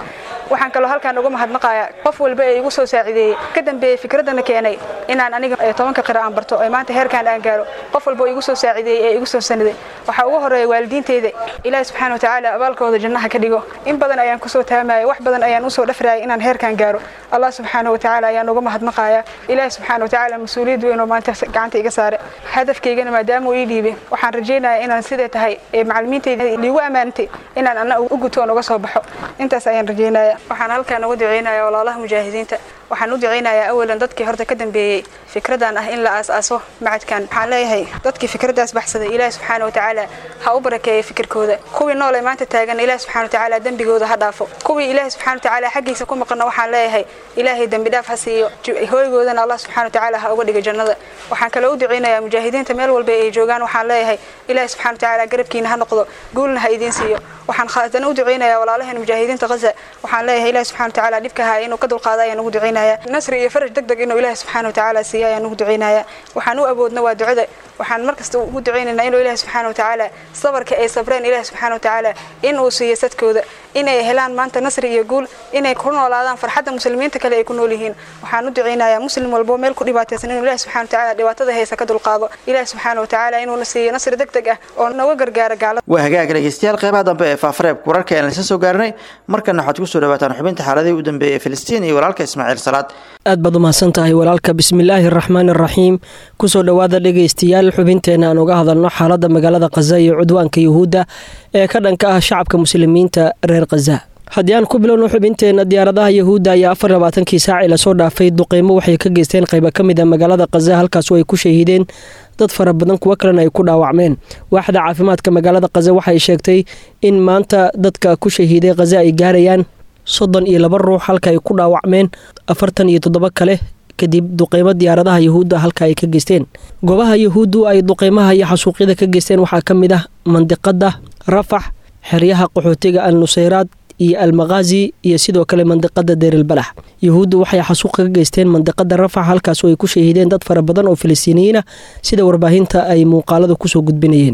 waxaan kaloo halkaan uga mahadnaqayaa qof walba ee igu soo saacideeyey ka dambeeyey fikradana keenay inaan aniga tobanka qira aan barto ee maanta heerkaan aan gaaro qof walba oo igu soo saacideeyey ee igu soo sanaday waxaa ugu horeeya waalidiinteyda ilaahi subxaana watacaala abaalkooda jannaha ka dhigo in badan ayaan kusoo taamaya wax badan ayaan usoo dhafrayay inaan heerkaan gaaro allah subxaana watacaala ayaan uga mahadnaqayaa ilaahi subxaana watacaala mas-uuliyad weyn oo maanta gacanta iga saare hadafkaygana maadaama uu ii dhiibay waxaan rajaynayaa inaan sidee tahay ee macalimiinteyda liigu ammaantay inaan anna u guto oon uga soo baxo intaas ayaan rajaynaya waxaan halkaan uga duceynaya walaalaha mujaahidiinta waxaan u duceynayaa awalan dadkii horta ka dambeeyey fikradan ah in la aas-aaso macadkan waxaan leeyahay dadkii fikradaas baxsaday ilaahi subxaana watacaala ha u barakeeya fikirkooda kuwii nool ee maanta taagan ilaahi subxana watacaala dembigooda ha dhaafo kuwii ilaahi subxana watacaala xaggiisa ku maqana waxaan leeyahay ilaahay dembi dhaaf ha siiyo hooygoodana allah subxana watacaala ha uga dhiga jannada waxaan kaloo u duceynayaa mujaahidiinta meel walba ay joogaan waxaan leeyahay ilaahi subxana watacaala garabkiina ha noqdo guulna ha idiin siiyo waxaan haddana u duceynayaa walaalaheen mujaahidiinta ghaza waxaan leeyahay ilaahi subxana watacaala dhibka haya inuu ka dulqaado ayaan ugu duceynaya nasri iyo faraj deg deg inuu ilaahi subxaana watacaala siiyo ayaan ugu duceynaya waxaan u awoodna waa ducada waxaan markasta ugu duceynaynaa inuu ilaahi subxaana watacaala sabarka ay sabreen ilaahi subxaana watacaala inuu siiyo sadkooda inay helaan maanta nasri iyo guul inay ku noolaadaan farxadda muslimiinta kale ay ku nool yihiin waxaan u duceynayaa muslim walbo meel ku dhibaataysan inuu ilaahi subxana watacaala dhibaatada haysa ka dulqaado ilaahi subxaana watacaala inuuna siiyo nasri deg deg ah oo nooga gargaara gaalada waa hagaag dhegeystayaal qeybaha dambe ee faafareebka wararka ayaan laysa soo gaarnay markana waxaad kusoo dhawaataan xubinta xaaladihii u dambeeyey ee filistiin iyo walaalka ismaaciil salaad aad baad umahadsan tahay walaalka bismillaahi araxmaan araxiim kusoo dhowaada dhegaystayaal xubinteena aan uga hadalno xaaladda magaalada khaza iyo cudwaanka yuhuudda ee ka dhanka ah shacabka muslimiinta reer khaza haddii aan ku bilowno xubinteenna diyaaradaha yuhuudda ayaa afar labaatankii saacii lasoo dhaafay duqeymo waxay ka geysteen qayba ka mid a magaalada khaza halkaasoo ay ku shahiideen dad fara badan kuwo kalena ay ku dhaawacmeen waaxda caafimaadka magaalada khaza waxay sheegtay in maanta dadka ku shahiiday khaza ay gaarayaan soddon iyo laba ruux halka ay ku dhaawacmeen afartan iyo toddoba kale kadib duqeymo diyaaradaha yuhuudda halka ay ka geysteen goobaha yuhuuddu ay duqeymaha iyo xasuuqyada ka geysteen waxaa ka mid ah mandiqada rafax xeryaha qaxootiga al nusayraad iyo almakhazi iyo sidoo kale mandiqada deerilbalax yuhuuddu waxay xasuuq ka geysteen mandiqada rafax halkaasoo ay ku shahiideen dad fara badan oo filistiiniyiin ah sida warbaahinta ay muuqaalada kusoo gudbinayeen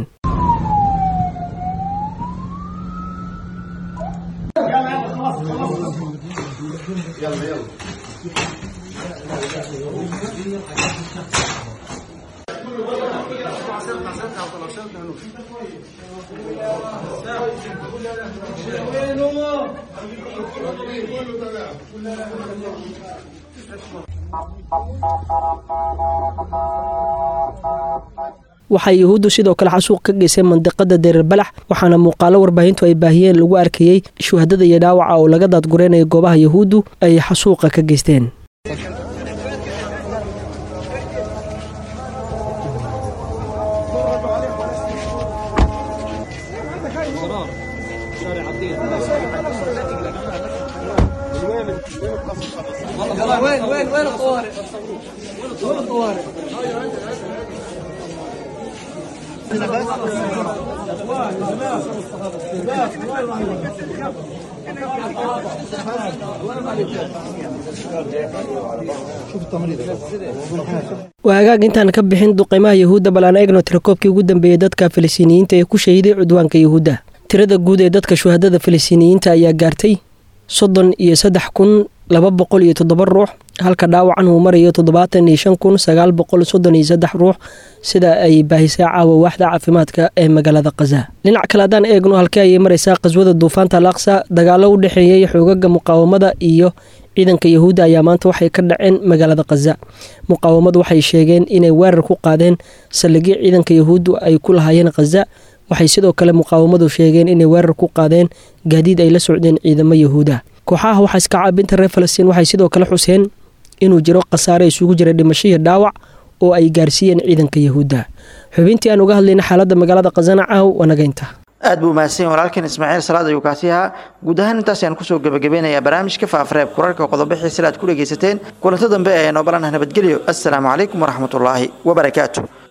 waxay yuhuuddu sidoo kale xasuuq ka geyseen mandiqada deererbalax waxaana muuqaalo warbaahintu ay baahiyeen lagu arkayey shuhadada iyo dhaawaca oo laga daadgureynayo goobaha yuhuuddu ay xasuuqa ka geysteen waa hagaag intaan ka bixin duqeymaha yuhuudda bal aan eegno tirakoobkii ugu dambeeyey dadka filistiiniyiinta ee ku shahiiday cudwaanka yuhuudda tirada guud ee dadka shuhadada filistiiniyiinta ayaa gaartay soddon iyo saddex kun laba boqol iyo toddoba ruux halka dhaawacan uu marayo toddobaatan iyo shan kun sagaal boqol soddon iyo saddex ruux sida ay baahisay caawa waaxda caafimaadka ee magaalada khaza dhinac kale haddaan eegno halkee ayay maraysaa qaswada duufaanta al aqsa dagaalo u dhexeeyey xoogaga muqaawamada iyo ciidanka yuhuudda ayaa maanta waxay ka dhaceen magaalada khaza muqaawamadu waxay sheegeen inay weerar ku qaadeen saldhigyo ciidanka yuhuuddu ay ku lahaayeen khaza waxay sidoo kale muqaawamadu sheegeen inay weerar ku qaadeen gaadiid ay la socdeen ciidamo yuhuuda kooxaha waxa iska caabinta reer falastiin waxay sidoo kale xuseen inuu jiro khasaare isugu jira dhimasho iyo dhaawac oo ay gaarsiiyeen ciidanka yuhuudda xubintii aan uga hadlayna xaaladda magaalada khazana caaw wanagaynta aad buu mahadsan walaalkan ismaaciil salaad ayuu kaasi ahaa guud ahaan intaas ayaan kusoo gebagabeynayaa barnaamijka faafareeb kurarka qodobo xiisila aad ku dhegaysateen kulanto dambe ee noobalanah nabadgelyo assalaamu calaykum waraxmatullaahi wabarakaatu